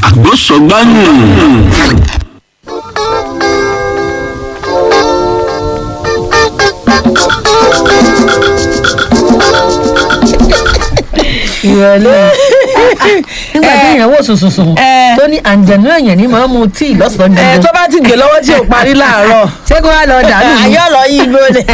àgbọ̀sọ̀gbánù. ìrọ̀lẹ́ nígbà tí èèyàn wò sùnsùnsùn ẹ. tó ní àǹjẹ̀nú èèyàn ní máa ń mu tíì lọ́sàn-án ẹ gbogbo tó bá ti gbé lọ́wọ́ tí ò parí láàárọ̀ ṣé kó wá lọ dànù ni? ayọ́ lọ yí igbó ni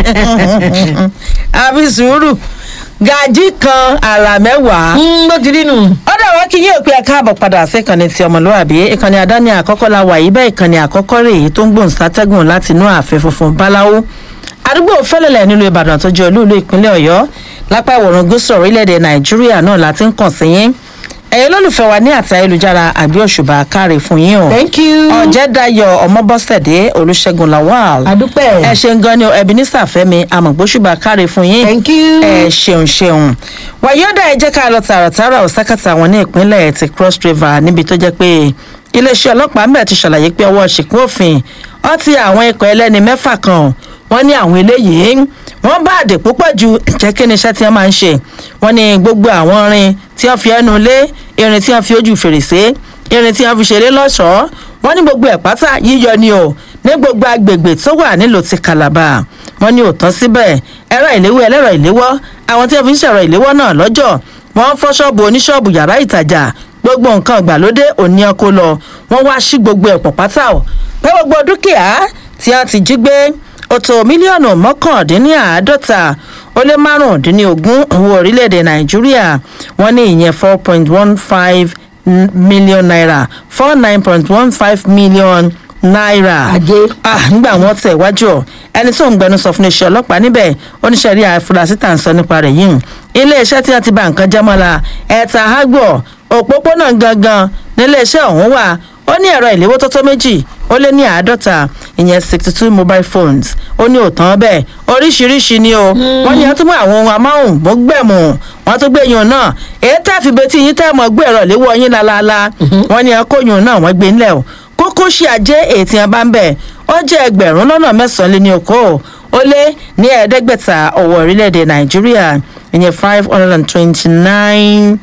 àfi sùúrù gàjí kan àrà mẹ́wàá. Mm, ló ti rí nù. ọ̀dọ̀ wa kí yóò pé ẹ káàbọ̀ padà sí ìkànnì ti ọmọlúwàbí ìkànnì àdáni àkọ́kọ́ la wà yìí bẹ́ẹ̀ ìkànnì àkọ́kọ́ rèé tó ń gbòǹ sátẹ́gùn láti inú ààfin funfun báláwo àdúgbò fẹ́lẹ̀lẹ̀ nílùú ìbàdàn tó jẹ́ olúùlú ìpínlẹ̀ ọ̀yọ́ lápá ìwọ̀rùn gúúsù orílẹ̀-èdè nàìjíríà náà láti ń kàn sí yín ẹ̀yin olólùfẹ́ wa ní àti ayélujára àgbẹ̀ òṣùbà káre fún yín o thank you. ọ̀jẹ̀dayọ̀ ọmọbọ́sẹ̀dé olùṣègùn lawal àdúpẹ́. ẹ ṣeun gan ni o ebenezer fẹmi amọ̀gbóṣùbà káre fún yín thank you. ẹ ṣeun ṣeun wàyọ́dà ẹ jẹ́ ká lọ tààràtààrà ọ̀sákàtà wọn ní ìpínlẹ̀ ti cross river níbi tó jẹ́ pé iléeṣẹ́ ọlọ́pàá ń bẹ̀ ti ṣàlàyé pé ọwọ́ ṣìkún òfin wọ́n ti àwọn ikọ̀ ẹlẹ́ni mẹ́fà kan wọ́n ní àwọn eléyìí wọ́n bá àdè púpọ̀ ju jẹ́ kí ni iṣẹ́ tí wọ́n máa ń ṣe wọ́n ní gbogbo àwọn irin tí wọ́n fi ẹnu lé irin tí wọ́n fi ojú fèrèsé irin tí wọ́n fi ṣeré lọ́ṣọ̀ọ́ wọ́n ní gbogbo ẹ̀ pátá yíyọ ni o ní gbogbo agbègbè tó wà nílùú ti calabar wọ́n ní òótọ́ síbẹ̀ ẹ̀rọ ìléwọ́ ẹlẹ́rọ ìléwọ́ àwọn tí wọ́n fi ń ṣẹ̀rọ ìléwọ́ náà lọ́jọ́ wọ́n fọ́ ṣọ́ọ̀bù oníṣọ́ọ̀bù yàrá ìtajà gbogbo nǹkan ìgbàlódé òní ọkọ lọ wọ́n wá sí gbogbo ẹ̀pọ̀ pátá o pé gbogbo dúkìá tí wọ́n ti jí gbé ó tó mílíọ̀nù mọ́kàndínláàádọ́ta ó lé márùndínlógún owó orílẹ̀-èdè nàìjíríà wọ́n ní ìyẹn four point one five million naira four nine point one five million naira. Ajé. ah nígbà wọn tẹ̀ wájú ọ ẹni tó ń gbẹnu sọ fún iṣẹ́ ọlọ́pàá níbẹ̀ oníṣẹ́ rí àfúrásì tà ń sọ nípa rẹ̀ yìí iléeṣẹ́ tí wọ́n ti ba nǹkan jẹ́ mọ́la ẹ̀ta àgbọ̀ òpópónà gangan níléeṣẹ́ ọ̀hún wà ó ní ẹ̀rọ ìléwó tó tó méjì ó lé ní àádọ́ta ìyẹn sixty two mobile phones ó ní òtán bẹ́ẹ̀ oríṣiríṣi ni o wọ́n ní wọ́n tún mú àwọn ohun amáhùn mọ́gbẹ̀mù wọ́n tún gbé yun náà èyí tẹ́ fi betí yín tẹ́ mọ́ gbé ẹ̀rọ ìléwó yín lálaalá wọ́n ní ẹ̀kọ́ yun náà wọ́n gbé ńlẹ̀ o kókó ṣe àjẹ́ ètí ẹ̀ bá ń bẹ̀ ó jẹ́ ẹgbẹ̀rún lọ́nà mẹ́sàn-án lé ní okòó ó lé ní ẹ̀ẹ́dẹ́gbẹ̀ta ọ̀wọ́ orílẹ̀-èdè nàìjíríà ìyẹn five hundred and twenty-nine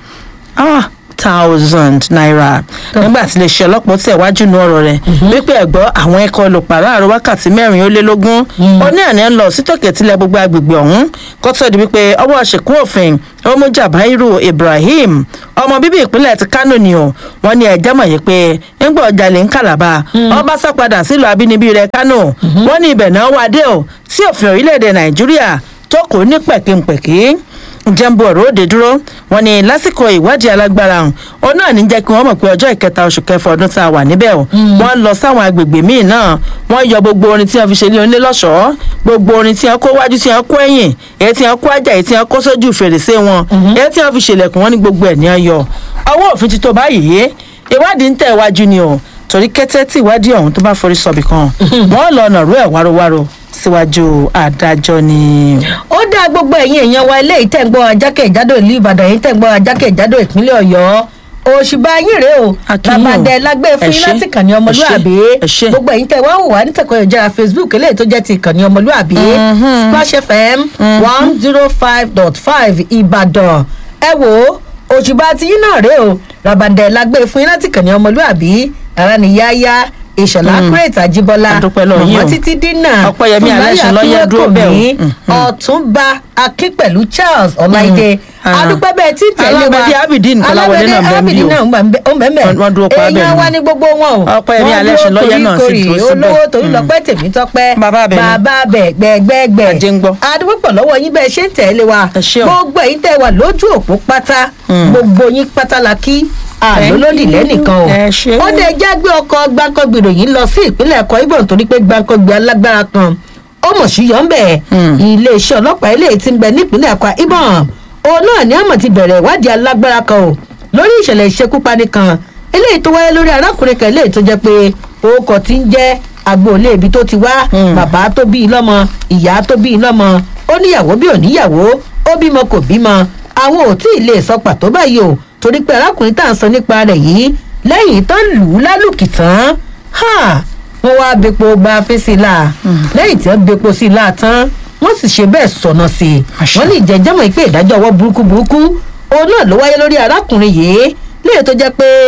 thousand naira nígbà tí iléeṣẹ́ ọlọ́pàá tẹ̀ wájú nu ọ̀rọ̀ rẹ̀ wípé ẹ̀gbọ́ àwọn ẹ̀kọ́ olùpàrọ̀ àrùn wákàtí mẹ́rin ó lé lógún ó ní àná ń lọ sí tòkè tilẹ̀ gbogbo agbègbè ọ̀hún kó tó di wípé ọwọ́ ṣèkún òfin ọmọjà báírò ibrahim ọmọ bíbí ìpínlẹ̀ ti kánò ni o wọ́n ní ẹ̀jẹ̀ mọ̀ yìí pé ńgbà ọjà lè ń kàlàbà ọba sá padà sílùú abínibí rẹ̀ kánò wọ́n ní ibẹ̀ náà wá dé o sí òfin orílẹ̀-èdè nàìjíríà tó kò ní pẹ̀kínpẹ̀kí jẹ́ǹbù ọ̀rọ̀ òde dúró wọn ni lásìkò ìwádìí alágbára ọ̀hún òun náà ní jẹ́ kí wọ́n mọ̀ pé ọjọ́ ìkẹta oṣù kẹfà ọdún tá a wà níbẹ̀ o wọ́n lọ sáwọn agbègbè míì náà wọ́n yọ gbogbo orin tí wọ́n fi ṣe ní onílé lọ́ṣọ̀ọ́ gbogbo orin tí wọ́n kó wájú tí wọ́n kó ẹ̀yìn èyí tí wọ́n kó ajá èyí tí wọ́n kó sójú fèrèsé wọn èyí tí wọ́n fi ṣèlẹ̀kùn wọn ní gbogbo ẹ̀ ní ọyọ ọwọ́ òfin ti tó báyìí ìwádìí ń tẹ̀ wájú ni o torí kété tí ìwádìí ọ̀hún tó bá forí sọ̀bì kan wọ́n lọ ọ̀nà rú ẹ̀ wárówáró síwájú adájọ́ ni. ó dá gbogbo ẹ̀yin èèyàn wa ilé ìtẹ̀gbọ́ ajákèjádò ìlú ìbàdàn yìí tẹ̀gbọ́ ajákèjádò ìpínlẹ̀ ọ̀yọ́ òṣìbà yín rèé o Akínyìn o. làbàdẹ lágbé fún Ẹ yín ṣé. láti kàn ní ọmọlúàbí Ẹ ṣé. gbogbo ẹ̀yin tẹ̀ wá wò wá nítẹ̀kọ̀ ìjọra facebook eléyìí tó jẹ́ ti ìkànnì ọmọlúàbí splash fm one zero five dot five ìbàdàn ẹ wò ó òṣìbà tí yín náà rèé o làbàdẹ lágbé fún yín láti kàn ní ọmọlúàbí ara ni yáyá ìṣọ̀lá kúrètì àjíbọ́lá A dúpẹ́ lọ́wọ́ yín o. mọ̀mọ́ títí dínà Ọpẹ́yẹmí Alẹ́ṣin lọ́yẹ́ dúró bẹ́ẹ̀ o. Fúnmiláyọ̀ ọ̀túnba akin pẹ̀lú charles ọláìdé Ah. adúpẹ́ bẹ́ẹ̀ tí tẹ̀lé wa Alábẹ́dẹ́ Abidin Kọ́láwọlé náà bẹ́ẹ̀ ń bí abidin o. náà ó mẹ́mẹ́ Wọ́n- wọ́n dúró pa bẹ́ẹ̀ èèyàn ni. wa ní gbogbo wọn o Ọpẹ́yẹmí Wọ́n Alẹ́ṣin dúró lọ́yẹ́ náà sì koríkorí, dúró síbẹ̀. olówó torí lọ́pẹ́ tèmi tọ́pẹ́ Bàbá abẹ ni. bàbá abẹ gbẹgbẹgbẹ Ajé ń gbọ́. adúpẹ́ pọ̀ lọ́wọ́ yín bẹ́ẹ̀ ṣe ń tẹ̀lé wa Ẹ ṣé o. gbogbo ẹ̀yin tẹ̀ wà lójú òpó pátá gbogbo yín pátá la kí àlólódì lẹ́nìkan o Ẹ ṣé. ó dé jágbé ọkọ̀ gbáǹkọ́gbìrò yìí lọ sí ìpínlẹ̀ ẹ̀kọ́ ibò nítorí pé gbáǹkọ́gbì alágbára kan ó mọ̀ sí yọ̀ ń bẹ̀ iléeṣẹ́ ọlọ́pàá eléyìí ti ń bẹ nípínlẹ̀ ẹ̀kọ́ ibò òun náà ni àmọ̀ ti bẹ̀rẹ̀ ìwádìí alágbára kan o lórí ìṣẹ̀lẹ̀ ìṣekúpani kan eléyìí tó wáyé lórí arákùnrin kan eléyìí tó jẹ́ pé orúkọ ti ń jẹ́ agboolé ibi tó ti wá bàbá tó bí i lọ́mọ ìyá tó bí i lọ́mọ ó níyàwó bí ò níyàwó ó bímọ kò bímọ àwọn ò tí ì lè sọ pàtó báyìí o torí pé arákùnrin tá à ń sọ nípa rẹ̀ yìí lẹ́yìn tán lù ú lálùkì tán ha, wọ́n wá bepo gba fèsì la lẹ́yìn tí wọ́n bepo sí i la tán wọ́n sì ṣe bẹ́ẹ̀ sọ̀nà sí i Àṣà. wọ́n ní ìjẹ́jẹ́mọ̀ pé ìdájọ́ ọwọ́ burúkú burúkú òun náà ló wáyé lórí arákùnrin yìí léyìí tó jẹ́ pé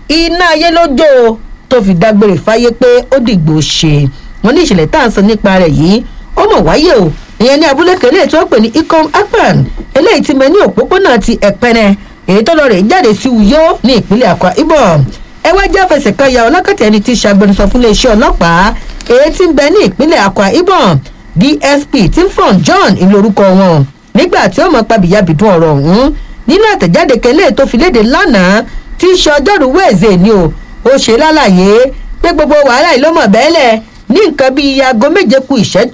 iná ayé ló jó o tó fi dágbére fáyé pé ó dìgbò ṣe wọn ní ìṣẹ̀lẹ̀ tá à ń sọ nípa rẹ̀ yìí ó mọ̀ wáyé o ìyẹn ní abúlé kẹlẹ́ tí wọ́n pè ní ikom akpan eléyìí ti mẹ ní òpópónà ti ẹ̀pẹ́nẹ èyí tó lọ rè jáde sí uyo ní ìpínlẹ̀ akwa ibom ẹ wá jẹ́ fẹsẹ̀ kan ya ọlọ́kàtà ẹni tí ṣàgbẹnusọ fún iléeṣẹ́ ọlọ́pàá èyí tí ń bẹ ní ìpínlẹ̀ akwa ibom dsp timfon john ìlú orúkọ wọn nígbà tí ó mọ pabìyàbìdún ọ̀rọ̀ ọ̀hún nínú àtẹ̀jáde kẹlẹ́ tó fi léde lánàá tí í ṣe ọjọ́rùú wẹ̀ẹ́sẹ̀ ni o ó ṣe lálàyé pé gbogbo wàhálà yìí ló mọ̀ bẹ́ẹ̀lẹ̀ ní nǹkan bíi aago méje ku ìṣẹ́jú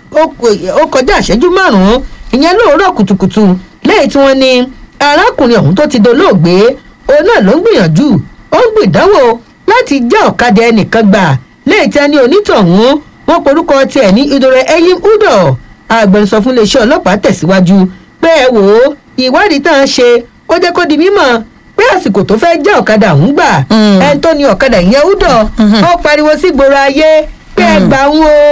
ó kọjá ìṣẹ́jú márùn-ún ìyẹn lóòrọ̀ kùtùkùtù lẹ́yìn tí wọ́n ní arákùnrin ọ̀hún tó ti dolóògbé òun náà ló ń gbìyànjú ó ń gbìdánwò láti já ọ̀kadà ẹnìkan gbà lẹ́yìn tí a ní onítọ̀hún wọn porúkọ tiẹ̀ ní ìdòrè ẹyím udo agbẹnusọ fún iléeṣẹ́ ọlọ́pàá tẹ̀síwájú pé ẹ wò ó ìwádìí tá à ń ṣe ó jẹ́ kó di mímọ̀ pé àsìkò tó fẹ́ já ọ̀kadà ọ̀hún gbà ẹni tó ní ọ̀kadà ìyẹn udo ó pariwo sí gbòòrò ayé pé ẹ gbà ń wo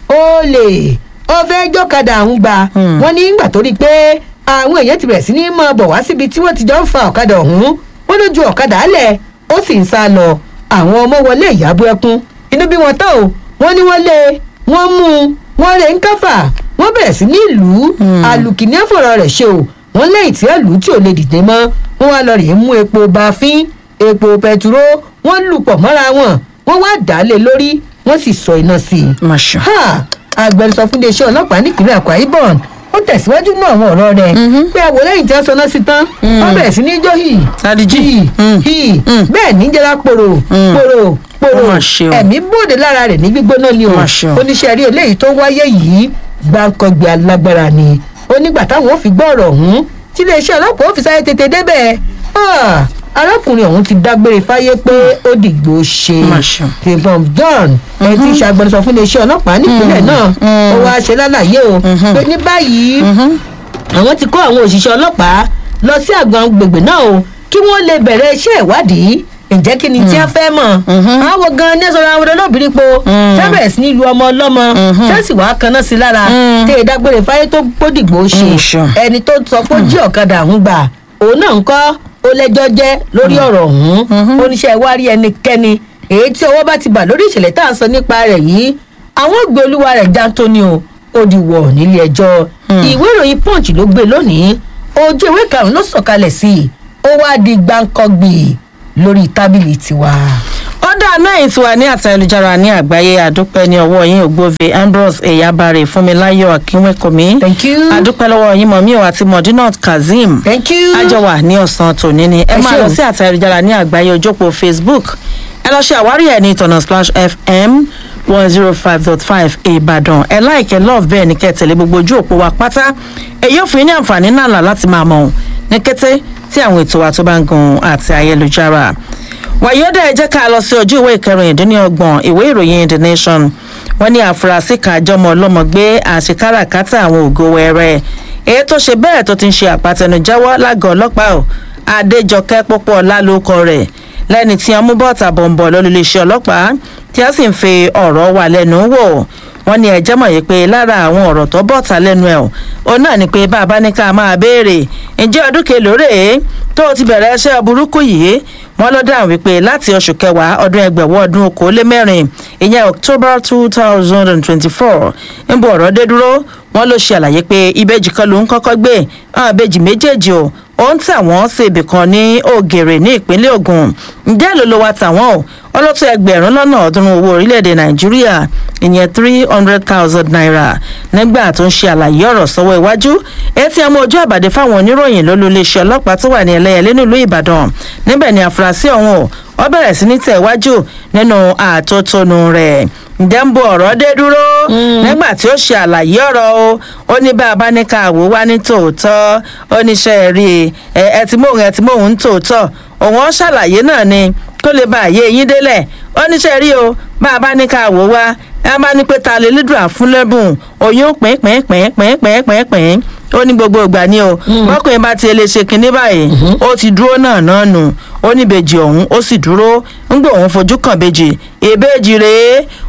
ó lè ó fẹ́ jọ́kadà ọ̀hún gbà wọ́n ní ìgbà tó rí i pé àwọn èèyàn ti bẹ̀rẹ̀ sí ní máa bọ̀ wá síbi tí wọ́n ti jọ ń fa ọ̀kadà ọ̀hún wọ́n ló ju ọ̀kadà álẹ̀ ó sì ń sá lọ àwọn ọmọ wọlé ìyàbọ̀ ẹkún inú bí wọn tán o wọ́n ní wọ́n lé wọ́n mú un wọ́n rẹ̀ ń káfà wọ́n bẹ̀rẹ̀ sí ní ìlú alùkìní àfọ̀rọ̀ rẹ̀ ṣe o wọ́n lẹ́yìn tí ẹ̀lú tí ò lè dìde mọ́ wọ́n wá lọ rèé mú epo bafin epo pẹtiró wọ́n lù pọ̀ mọ́ra wọn wọ́n wá dà á lé lórí wọ́n sì sọ iná sí i. Masha. ha agbẹnusọ fún iléeṣẹ́ ọlọ́pàá nípínlẹ̀ Akwa Ibom ó tẹ̀síwájú mọ́ àwọn ọ̀rọ̀ rẹ̀ pé àwọ̀ lẹ́yìn tí wọ́n sọ náà sí tán wọ́n bẹ̀rẹ̀ sí ní jó hì Sadiji. hì Mm. hì bẹ́ẹ̀ ní jẹ́ra pòrò pòrò pòrò Ó mà ṣe o. ẹ̀mí bòde lára rẹ̀ ní gbígbóná ni o Mà ṣe o. oníṣẹ́ rí eléyìí tó wáyé yìí gbàǹkangbè alágbára ni ó nígbà táwọn ò fi gbọ́ ọ̀rọ̀ ọ̀hún tí iléeṣẹ́ ọlọ́pàá ó fi sáré tètè débẹ̀ Ah, arákùnrin ọ̀hún ti dágbére fáyé pé ó dìgbò ṣe Mà ṣe o. tìbọn john ẹ ti ṣàgbẹnusọ fún iléeṣẹ́ ọlọ́pàá nípínlẹ̀ náà ó wáá ṣe lálàyé o pé ní báyìí àwọn ti kó àwọn òṣìṣẹ́ ọlọ́pàá lọ sí àgbọn gbègbè náà o kí wọ́n lè bẹ̀rẹ̀ iṣẹ́ ìwádìí ǹjẹ́ kí ni tí a fẹ́ mọ̀ àwọn gan ní ẹ̀sọ́ àwọn olóbìnrin po fẹ́bẹ̀rẹ̀ sí ní lu ọmọ ọlọ́mọ tẹ́sí wàá kaná sí lára tẹ́ ẹ dágbére fáyé tó gbódìgbò ṣe Mm, sure. ẹni tó sọ pé ó jí ọ̀kadà ọ̀hún gbà òun náà ń kọ́ ó lẹ́jọ́ jẹ́ lórí ọ̀rọ̀ ọ̀hún oníṣẹ́ ìwárí ẹnikẹ́ni èyí tí ọwọ́ bá ti bà lórí ìṣẹ̀lẹ̀ tá à ń sọ nípa rẹ̀ yìí àwọn ògbé olúwa rẹ̀ jántó ni o ó di wọ̀ nílé ẹjọ́ ìwé ìròyìn punch ló gbé lónìí ojú ìwé karùn-ún ló sọ̀kalẹ̀ sí i ó wá di gbáǹkọ́gbì lórí tábìlì tiwa. ọ̀dà náà ìtura ní àtà ayélujára ní àgbáyé àdúpẹ́ ní ọwọ́ yín ògbóve ambrose eyabare fúnmiláyọ̀ akínwékòmí thank you àdúpẹ́ lọ́wọ́ yín mọ̀mí ò àti mọ̀dínà kazeem thank you. àjọwà ní ọ̀sán tòní ni ẹ Ẹ máa ṣé lọ o. sí àtà ayélujára ní àgbáyé ojópò facebook ẹ lọ ṣe àwárí ẹ ní ìtọ̀nà splash fm one zero five dot five ìbàdàn ẹ láìkẹ́ love bẹ́ẹ̀ ni kẹ́ ẹ tẹ̀lé gbogbo ojú òpó wa pátá èyí ò fún yín ní àǹfààní náà là láti máa mọ̀ ọ́n ní kété tí àwọn ètò wa tó bá ń gun àti ayélujára wàyọ́dà ẹ jẹ́ ká lọ sí ojú ìwé ìkẹrìndínlọ́gbọ̀n ìwé ìròyìn the nation wọ́n ní àfúrásì kan àjọmọ ọlọ́mọ gbé àṣekáràkátà àwọn ògo wẹrẹ èyí tó ṣe bẹ́ẹ̀ tó ti ń ṣe àpàtẹnujẹ́wọ́ lágọ̀ọ́ ọlọ́pàá ò adéjọkẹ́ púpọ̀ lálókọ rẹ̀ lẹ́ni tí wọ́n mú bọ́ọ̀tà bọ̀m̀bọ̀ lólùléeṣẹ́ ọlọ́pàá tí wọ́n sì ń fi ọ̀rọ̀ wà lẹ́nu wò wọ́n ní ẹjẹ́ mọ̀ yìí pé lára àwọn ọ̀rọ̀ tó bọ́ọ̀tà lẹ́nu ẹ̀ ò náà ni pé bá a bá ní ká máa béèrè ǹjẹ́ ọdún kelòó rèé tó o ti bẹ̀rẹ̀ iṣẹ́ burúkú yìí wọ́n ló dáhùn wípé láti oṣù kẹwàá ọdún ẹgbẹ̀wọ́ ọdún okòólémẹ́rin ìyẹn october two thousand and twenty-four ń bọ̀ ọ̀rọ̀ dé dúró wọ́n ló ṣe àlàyé pé ìbejì kan ló ń kọ́kọ́ gbé àwọn ìbejì méjèèjì o ó ń tà wọ́n sí ibì kan ní ògèrè ní ìpínlẹ̀ ogun ǹjẹ́ ló ló wa tà wọ́n o ọlọ́tún ẹgbẹ̀rún lọ́nà ọ̀ọ́dúnrún owó orílẹ̀-èdè nàìjíríà ìyẹn three hundred thousand naira nígbà tó ń ṣe àlàyé ọ̀rọ̀ sọ́wọ́ iwájú etí ọmọ ojú àbàdé fáwọn oníròyìn ló lu iléeṣẹ́ ọlọ́pàá tó wà ní ẹlẹ́yẹlé nílùú ìbàdàn níbẹ̀ ni àfúrásì ọ̀hún o ó bẹ̀rẹ̀ sí ní tẹ̀ wájú nínú àtótónu rẹ̀ ǹjẹ́ ń bo ọ̀rọ̀ dé dúró nígbà tí ó ṣe àlàyé ọ̀rọ̀ o ó ní bá a bá ní ká wò wá ní tòótọ́ ó ní ṣe rí ẹ ẹ ti móhun ẹ ti móhun ń tòótọ́ òun ó ṣàlàyé náà ni kó lè bá àyè yín délẹ̀ ó ní ṣe rí o bá a bá ní ká wò wá ẹ bá ní pé ta lè lídùn àfúnlẹ́bùn oyún pínpínpínpínpínpín ó ní gbogbo ìgbà ni o bọ́kùnrin bá ti lè ṣe kinní báyìí ó ti dúró náà náà nù ó ní ìbejì ọ̀hún ó sì dúró ńgbà òun fojú kàn bejì ìbejì rèé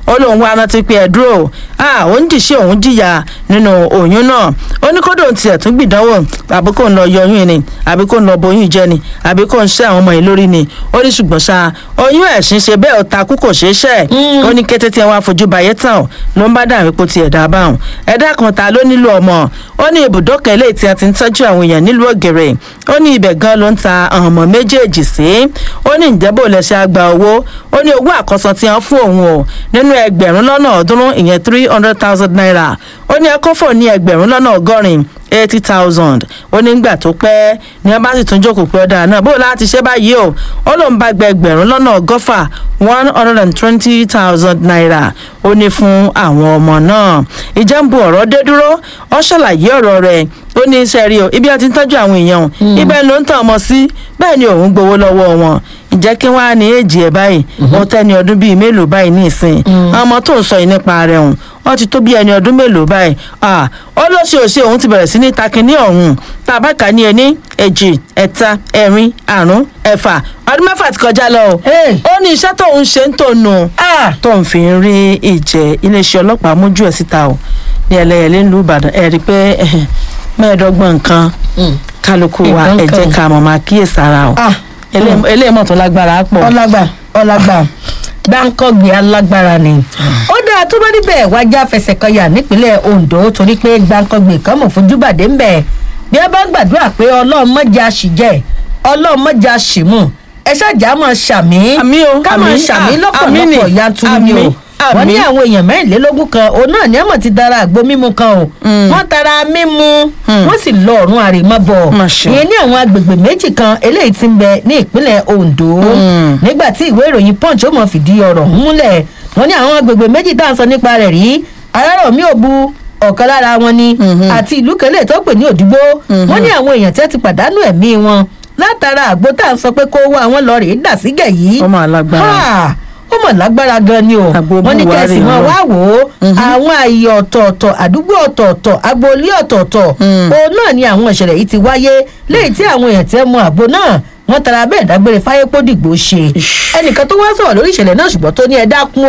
ó lóun wá rántí pé ẹ dúró ah òun jìṣẹ́ òun jìyà nínú oyún náà ó ní kódò tiẹ̀ tún gbìdánwò àbí kò ń lọ yọ oyún ni àbí kò ń lọ boyún jẹ ni àbí kò ń ṣe àwọn ọmọ yìí lórí ni ó ní ṣùgbọ́n ṣá oyún ẹ̀sìn ṣe bẹ́ẹ̀ ó takú kò ṣeé ṣẹ́ ó ní kété tí ẹ wá fojú bayé tán ló ń bá dà wípé tiẹ̀ dá báwọn ẹ̀dá kan ta ló nílò ọmọ ó ní ibùdókọ̀ eléyìí tí a ti ń tọ́jú àwọn èèyàn nílùú ògèrè ó ní ibẹ̀ gan ló ń ta ọmọ méjèèjì sí ó ní ìjẹ́bù lẹ́sẹ̀ àgbà owó ó ní owó àkọsọ tí wọ́n fún òun o nínú ẹgbẹ̀rún lọ́nà ọ̀ọ́dúnrún ìyẹn three hundred thousand naira ó ní ẹkọ́fọ̀ ní ẹgbẹ̀rún lọ́nà ọgọ́rin eighty thousand ó ní gbà tó pẹ́ ní wọ́n bá sì tún jókòó pé ọ̀dà náà bó láti ṣe báyìí o ó lóun bá gba ẹgbẹ̀rún lọ́nà ọgọ́fà one hundred and twenty thousand naira ó ní fún àwọn ọmọ náà ìjẹ́nbu ọ̀rọ̀ dé dúró ó ṣàlàyé ọ̀rọ̀ rẹ̀ ó ní iṣẹ́ rí o ibi a ti ń tọ́jú àwọn èèyàn ibẹ̀ ló ń tàn ọmọ sí bẹ́ẹ̀ ni òun gbowó lọ́wọ́ wọn ǹjẹ́ kí wọ́n á ní èjì ẹ̀ báyìí wọ́n tẹ́ni ọdún bíi mélòó báyìí ní ìsìn ọmọ tó ń sọ yìí nípa rẹ̀ hùn wọ́n ti tó bí ẹni ọdún mélòó báyìí ó ló ṣe òṣè òun ti bẹ̀rẹ̀ sí ní takinní ọ̀hún tá a bá kà ní ẹni èjì ẹ̀ta ẹ̀rin àrún ẹ̀fà ọdún mẹ́fà ti kọjá lọ o ó ní iṣẹ́ tóun ṣe ń tònú tóun fi ń rí ìjẹ́ iléeṣẹ́ ọlọ́pàá mójú ẹ̀ síta o ní ẹlẹ́yẹlé ńlú ìbàdàn ẹ̀ rí i pé mẹ́ẹ̀ẹ́dọ́gbọ̀n nǹkan kálukú wa ẹ jẹ́ ká mọ̀ máa kíyèsára o eléyìí mọ̀ tó lágbára pọ̀. ọlágbà ọlágbà gbáǹkọ́gbé alágbára ni. ó dáa tó bá níbẹ̀ wájà fẹsẹ̀ kan yà nípínlẹ̀ ondo torí pé gbáǹkọ́gbé kan mọ̀ fojú bàdé ń bẹ̀ bí ẹ bá gbàdúrà pé ọlọ́run mọ́jà sì jẹ́ ọlọ́run mọ́jà sì mú ẹ ṣáàjà máa ṣàmì ká máa ṣàmì lọ́pọ̀lọpọ̀ yanturu ni o wọ́n ní àwọn èèyàn mẹ́rìnlélógún kan òun náà ní àmọ̀ ti dára àgbo mímu kan o wọ́n tara mímu wọ́n sì lọ ọ̀run àrèmabọ̀ ìyẹn ní àwọn agbègbè méjì kan eléyìí ti ń bẹ ní ìpínlẹ̀ ondo nígbà tí ìwé ìròyìn punch ó mọ̀ fìdí ọ̀rọ̀ múlẹ̀ wọ́n ní àwọn agbègbè méjì tá à ń sọ nípa rẹ̀ rí arárọ̀mí òbu ọ̀kan lára wọn ni àti ìlú kẹlẹ́ tó pè ní òdìgbò wọ́n ní àwọn èèyàn tí wọ́n ti pàdánù ẹ̀mí wọn látara àgbo tá à ń sọ pé kó wá àwọn lọ rèé dà sígẹ̀ yìí ọmọ alágbára ó mọ̀ lágbára gan ni o wọ́n ní kẹ́sì wọn wá wò ó àwọn ààyè ọ̀tọ̀ọ̀tọ̀ àdúgbò ọ̀tọ̀ọ̀tọ̀ agboolé ọ̀tọ̀ọ̀tọ̀ òun náà ni àwọn ìṣẹ̀lẹ̀ yìí ti wáyé léyìí tí àwọn èèyàn tẹ́ mọ àgbo náà wọ́n tara bẹ́ẹ̀ dágbére fáyé pódìgbò ṣe ẹnìkan tó wá sọ̀rọ̀ lórí ìṣẹ̀lẹ̀ náà ṣùgbọ́n tó ní ẹ dákun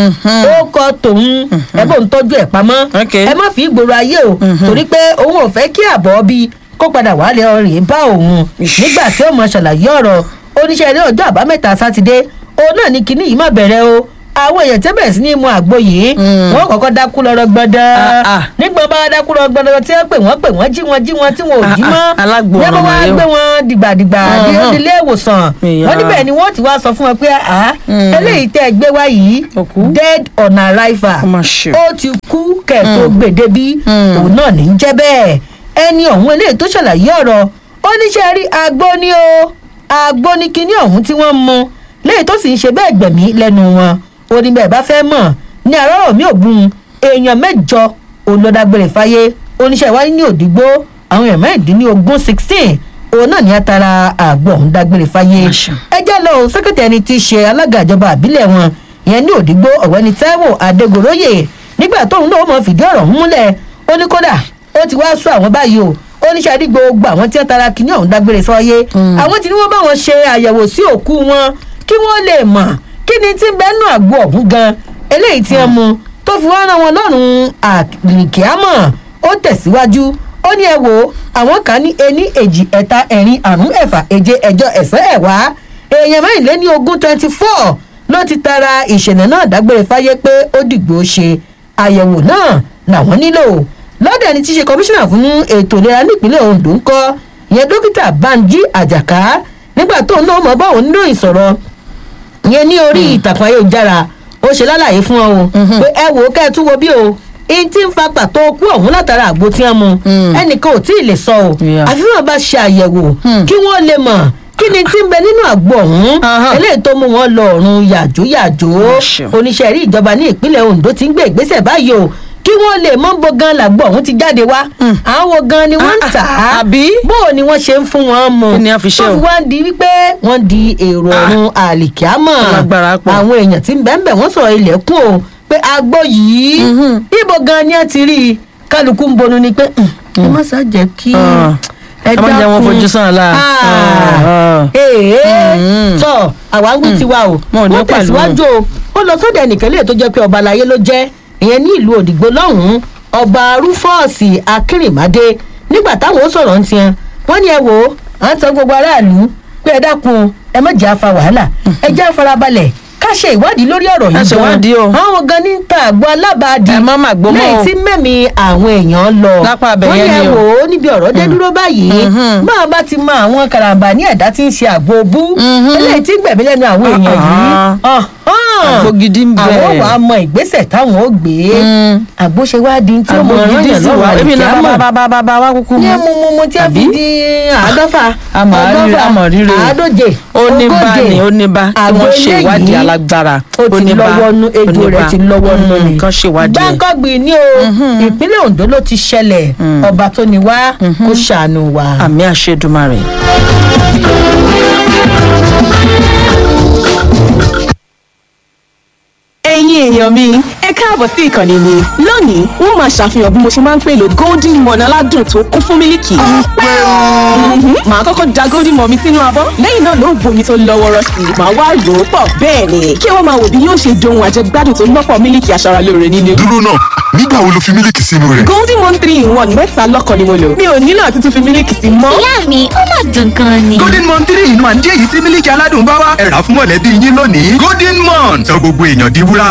o ó kọ tòun ẹ bó ń tọ́jú ẹ̀ pamọ́ ẹ má fi ìgboro ayé o torí pé òun ò fẹ́ kí àbọ̀ bí kó padà wálé ọ̀rìn bá òun nígbà tí ó mọ ṣàlàyé ọ̀rọ̀ oníṣẹ́ ilé ọjọ́ àbámẹ́ta sátidé òun náà ní kinní yìí má bẹ̀rẹ̀ o àwọn èèyàn tẹ́ bẹ̀rẹ̀ sí ní mu àgbo yìí wọ́n kọ́kọ́ dákú lọ́rọ́ gbọ́dọ̀ nígbà bá dákú lọ́rọ́ gbọ́dọ̀ tí wọ́n pè wọ́n pè wọ́n jí wọn jí wọn tí wọn ò jí mọ́ yẹ́n bá wá gbé wọn dìgbàdìgbà dé ilé ìwòsàn wọ́n níbẹ̀ ni wọ́n ti wá sọ fún wọn pé eléyìí tẹ́ ẹ gbé wá yìí dead on arrival ó ti kú kẹ̀kọ́ gbèdébí òun náà ní jẹ́ bẹ́ẹ̀ ẹni ọ̀hún eléyìí tó ṣàlàyé ọ̀rọ̀ ó níṣẹ́ rí agbó ni o agbó ni kinní ọ̀hún tí wọ́n mu lẹ́yìn tó sì ń ṣe bẹ́ẹ̀ gbẹ̀mí lẹ́nu wọn ó ní bẹ́ẹ̀ bá fẹ́ mọ̀ ní àárọ̀ mi ò bùn èèyàn mẹ́jọ olódàgbére fáyé oníṣẹ́ ìwádìí ní òdìgbò àwọn èèyàn mẹ́rìndínlógún sixteen òun náà ní atara àgbo ọ̀hún dágbére fáyé ẹ jẹ́ lọ sẹ́kẹ̀tì ẹni tí í ṣe alága ìjọba àbílẹ̀ wọn ìyẹn ní òdìgbò ọ̀gbẹ́ni taiwo adégoróyè nígbà tóun náà mọ̀ fìdí ọ̀rọ̀ múlẹ̀ ó ní kódà ó ti wá sọ àwọn báyìí o oníṣẹ́ àdí gbogbo àwọn tí wọ́n tara kínní ọ̀hún dágbére sọ́yé àwọn tí wọ́n bá wọn ṣe àyẹ̀wò sí òkú wọn kí wọ́n lè mọ̀ kí ni tí ń bẹ́ẹ̀ nù àgbo ọ̀hún gan eléyìí tí wọ́n mu tó fi wá rán wọn lọ́rùn àlìkíámọ̀ ó tẹ̀síwájú ó ní ẹ wò àwọn kan ní ení èjì ẹ̀ta ẹ̀rin àrún ẹ̀fà èje ẹ̀jọ ẹ̀sán ẹ̀wá èèyàn mẹ́rìnléní ogún twenty four ló ti tara ìṣẹ̀lẹ̀ náà dágbére fáyé pé ó dìgbò ṣe àyẹ̀wò náà làwọn nílò lọ́dọ̀ ẹni tí í ṣe kọmíṣánná fún ètò ìlera nípínlẹ̀ ondo ń kọ́ ìyẹn dókítà banji àjàká nígbà tó ń náà mọ̀ bá òun níròyìn sọ̀rọ̀ ìyẹn ní orí ìtàkùn ayélujára ó ṣe lálàyé fún ọ o pé ẹ wò ó kẹ́ ẹ tún wo bí o ihun tí ń fa pàtó kú ọ̀hún látara àgbo tí wọ́n mu ẹnìkan ò tí ì lè sọ o àfi wọn bá ṣe àyẹ̀wò kí wọ́n lè mọ̀ kí ni tí ń bẹ nínú àgbo ọ̀hún eléyìí tó mú wọn lọ ọ̀run yàjóyàjó oníṣẹ́ rí ìjọba ní ìpínlẹ̀ ondo ti ń gbé ìgbésẹ̀ báyìí o kí wọ́n lè mọ́ bó gan làgbo ọ̀hún ti jáde wá àwọn gan ni wọ́n ń tà á bó o ni wọ́n ṣe ń fún wọn mu tó fi wá ń di wípé wọ́n di èrò ọ̀run àlìkíámọ̀ àwọn èèyàn tí ń bẹ́ẹ̀ bẹ́ẹ̀ wọ́n sọ̀rọ̀ ilẹ̀kùn o pé agbo yìí ibo gan ni ẹ ti rí i kálukú ń bonu ni pé ẹ má sá jẹ́ kí ẹ má jẹ́ wọn dákun. fojú sàn la. Ah. ee Mm. tọ àwa ń wí tiwa o Wọn ò ní wọ́n pẹ̀lú tẹ̀síwájú o ó lọ sóde ẹnìkan lè tó jẹ́ pé ọba aláyé ló jẹ́ ìyẹn ní ìlú òdìgbò lọ́hùn-ún ọba rúfọ́ọ̀sì akínrìnmádé nígbà táwọn ó sọ̀rọ̀ ń tiẹ̀ wọ́n ní ẹ wò ó à ń tan gbogbo aráàlú pé ẹ dákun ẹ má jẹ́ àfa wàhálà ẹ jẹ́ àfarabalẹ̀ ká ṣe ìwádìí lórí ọ̀rọ̀ Ẹ yìí ṣe ìwádìí o. àwọn gan ní ta àgbo alábàádì Ẹ má mà gbó mọ́ o. lẹ́yìn tí mẹ́mi àwọn èèyàn lọ Lápá abẹ wọ́n yẹn ní ẹ ni o. wò ó níbi ọ̀rọ̀ dé dúró báyìí Mhm. máa bá ti mọ àwọn karambà ní ẹ̀dá tí ń ṣe àgbo bú Mhm. eléyìí tí ń gbẹ̀mí lẹ́nu àwọn èèyàn yìí Ah. Ọ̀hán. Àgbo gidi ń bẹ. àwọn wàá mọ ìgbésẹ̀ táwọn ó gbé Mm. àgbo ṣe wá di tí ó mọ àgbo gidi ọ̀ranyàn sí wa lọ́wọ́ èmi náà àlìkámọ̀ bá bá bá bá wá kúkú ní mú. ẹmu mu mu tí a fi Àbí? di àádọ́fà Àmọ̀ àríre, àmọ̀ ríre. àádóje ó ní bá ogóje. ní ó ní bá kí Àgbo wọ́n ṣe eléyìí, ìwádìí alágbára ó ti ní bá, lọ́wọ́ nú ó ejò ní rẹ̀ bá. ti lọ́wọ́ nú Mm, ni. kán ṣe ìwádìí ẹ̀. gbáǹkọ́gbì ni o ìpínlẹ̀ ondo ló ti ṣẹlẹ̀ ọba tó ní wá kó ṣàánú wa. àmì àṣedùmarè. ẹ̀yin èèyàn mi ẹ káàbọ̀ sí ìkànnì mi lónìí wọ́n máa ṣàfihàn bí mo ṣe máa ń pèlò golden morn aládùn tó kún fún mílìkì. Mhm. màá kọ́kọ́ da golden morn mi sínú abọ́ lẹ́yìn náà ló ń bomi tó lọ́ wọ́rọ́ sí i màá wá rò ó pọ̀ bẹ́ẹ̀ ni kí wọ́n máa wò bí yóò ṣe dohun àjẹgbádùn tó lọ́pọ̀ mílìkì aṣaralóore nínú. dúró náà nígbà wo lo fi mílíkì sínú rẹ̀. golden morn three in one mẹ́ta lọ́kàn ni mo lò mi ò nílò àti tún fi mílìkì sí mọ́. ìyá mi ó mà dùn gan ni. golden mon three inú àǹdí èyí tí mílíkì aládùn bá wá ẹ̀rà fún mọ̀lẹ́bí yín lónìí golden mon sọ gbogbo èèyàn di wúrà.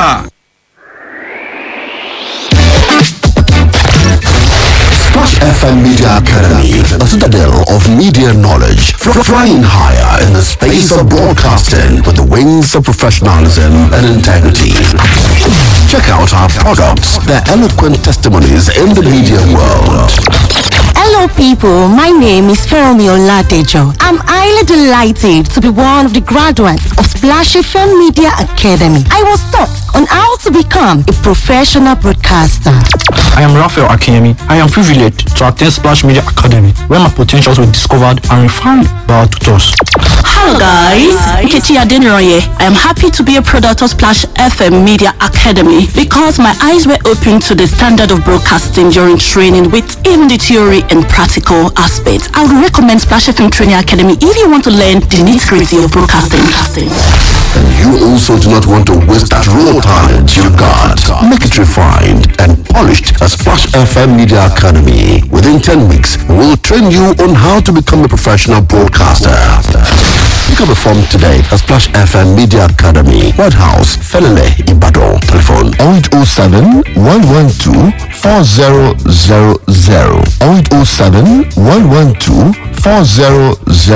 Splash FM Media Academy, a citadel of media knowledge, fr- flying higher in the space of broadcasting with the wings of professionalism and integrity. Check out our products, their eloquent testimonies in the media world. Hello, people. My name is Feromi Oladejo. I'm highly delighted to be one of the graduates of Splash FM Media Academy. I was taught on how to become a professional broadcaster. I am Raphael Akemi. I am privileged to attend Splash Media Academy, where my potentials were discovered and refined by our tutors. Hello guys, Nkechi Adeniroye. I am happy to be a product of Splash FM Media Academy because my eyes were opened to the standard of broadcasting during training with even the theory and practical aspects. I would recommend Splash FM Training Academy if you want to learn the nitty-gritty of broadcasting. And you also do not want to waste that raw talent you got. Make it refined and polished at Splash FM Media Academy. Within 10 weeks, we will train you on how to become a professional broadcaster. Pick up a form today at Splash FM Media Academy, White House, Felele, Ibadan. Telephone 0807 112 4000 0807 112 4000